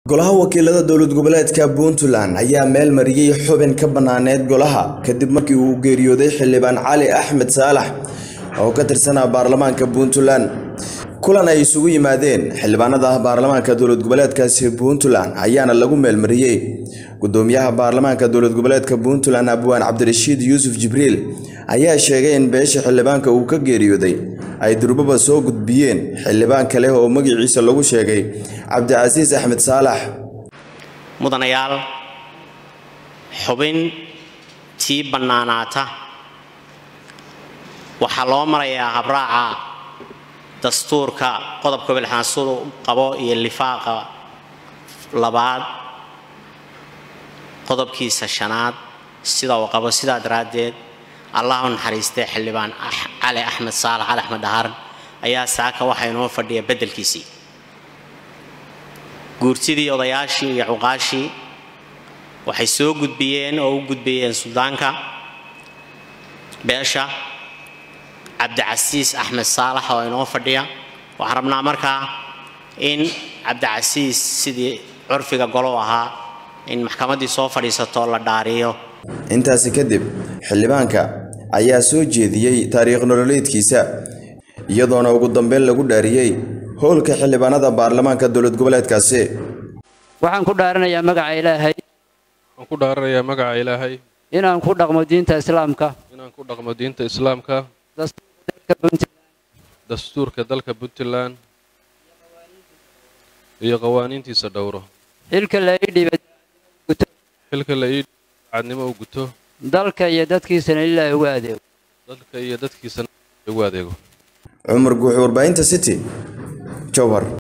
golaha wakiilada dowlad goboleedka puntland ayaa meel mariyey xubin ka banaaneed golaha kadib markii uu geeriyooday xildhibaan cali axmed saalax oo ka tirsanaa baarlamaanka puntland kulan ay isugu yimaadeen xildhibaanada baarlamaanka dowlad goboleedkaasi puntland ayaana lagu meelmariyey gudoomiyaha baarlamaanka dowlad goboleedka puntland abwaan cabdirashiid yuusuf jibriil ayaa sheegay in beesha xildhibaanka uu ka geeriyooday ay durbaba soo gudbiyeen xildhibaan kale oo magaciisa lagu sheegay cabdicasiis axmed saalax mudanayaal xubin tii bannaanaata waxaa loo marayaa habraaca dastuurka qodobka bilxaansudu qabo iyo lifaaqa labaad qodobkiisa shanaad sida uu qabo sidaa daraaddeed allah u naxariistay xildhibaan cali axmed saalax cali axmed dhahar ayaa saaka waxaa inoo fadhiya beddelkiisii guurtidii odayaashii iyo cuqaashii waxay soo gudbiyeen oo u gudbiyeen suldaanka beesha cabdicasiis axmed saalax oo inoo fadhiya waxaan rabnaa markaa in cabdicasiis sidii curfiga golow ahaa in maxkamaddii soo fadhiisato la dhaariyo intaasi kadib xildhibaanka ayaa soo jeediyey taariikh nololeedkiisa iyadoona ugu dambeyn lagu dhaariyey howlka xildhibaanada baarlamaanka dowlad goboleedkaasi waxaan ku dhaaranayaa magaca ilaahay waxaan ku dhaaranayaa magaca ilaahay inaan ku dhaqmo diinta islaamka inaan ku dhaqmo diinta islaamka dastuurka dalka puntland iyo qawaaniintiisa dhowro xilka la ii dhiibay xilka la ii cadnimo u guto dalka iyo dadkiisana ilaahay ugu adeego dalka iyo dadkiisana ugu adeego cumar guuxi warbaahinta city jowhar